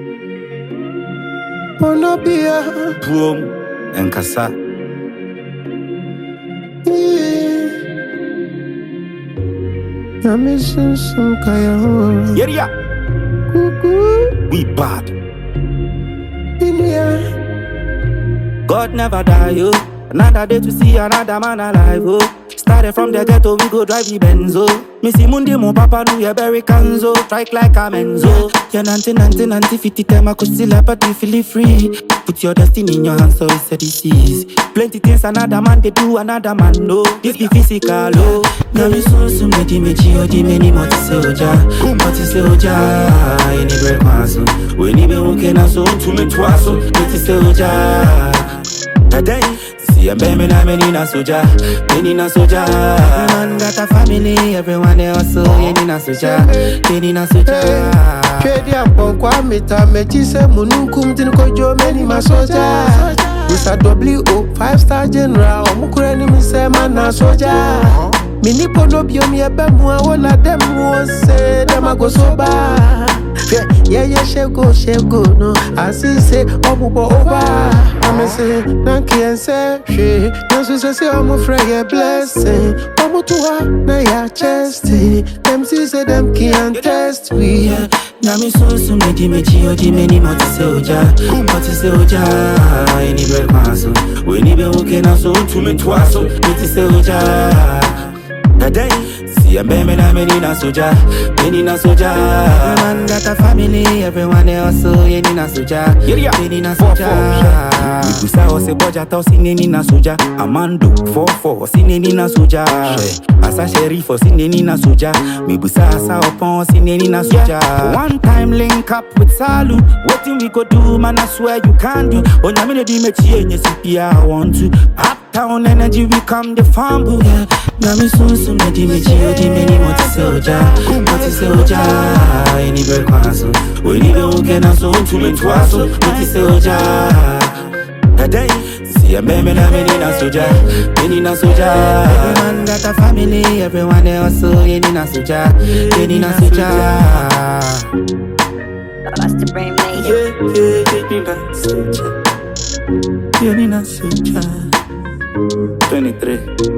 Wanna be a Boom. Nkasa. Na me sunsun kaya ho. Yeah, Kuku We bad. inia. God never die, yo. Another day to see another man alive, oh. Started from the ghetto, we go drive the Benzo. Missy Mundi, mon papa, do ya berry canzo. Strike like a menzo. Yeah, nanti, nanti, nanti, fifty time, I could still have but you feel free. Put your destiny in your hands, so it's a disease. Plenty things another man, they do, another man, no. This be physical, oh. Now me so, so, me di, me chi, oh, di, me ni, mo ti se oja. Mo ti se oja, ini break maso. We ni be okay na so, to me twaso. Me ti se oja. Today, see a baby na me na soja, me na soja. Man got a family, everyone they also ye ni na soja, me ni na soja. Twedi apɔnkɔ amita mechi sɛ mununkum tin kojo meni masoja. Mr. W.O. five star general ɔmo kura ni mi sɛ ma na soja. Mi ni polo bi omi ɛbɛ mu a wola dɛm mu ose dɛm ago soba. Hwɛ yɛyɛ ṣego ṣego no asise ɔbubɔ over. Ame se nanki yɛn sɛ hwee nanso sɛ sɛ ɔmo frɛ yɛ blessing. Ɔmo to ha na yɛ chesty. Dem si sɛ dem can't test we. Yeah, na me so so me di me chi o di me ni mo ti se oja, mo ti se oja. Any break maso, we ni be okay na so to me twaso, me ti se oja. Today, see a baby na me ni na soja, me ni na soja. Man got a family, everyone they also ye ni na soja, me ni na soja. We busa o se boja ta o si ne ni na soja, Amando four four si ne ni na soja. Asa sheriff o si ne ni na soja, me busa asa opon si ne ni na soja. One time link up with Salu, wetin we go do man I swear you can do. Onyame ne di me chie nye si I want to. Uptown energy we come the fumble. Yeah. Na mi sun sun me di me chie di me ni mo ti se oja, mo ti se oja. Any break maso, we ni be okay na so to me twaso, mo ti se oja. Today, see a baby na me ni na soja, me ni na soja. Every man got a family, everyone they also ye ni na soja, ye ni na soja. Bust the brain made Yeah, yeah, ye ni na soja, ye ni na soja. 23.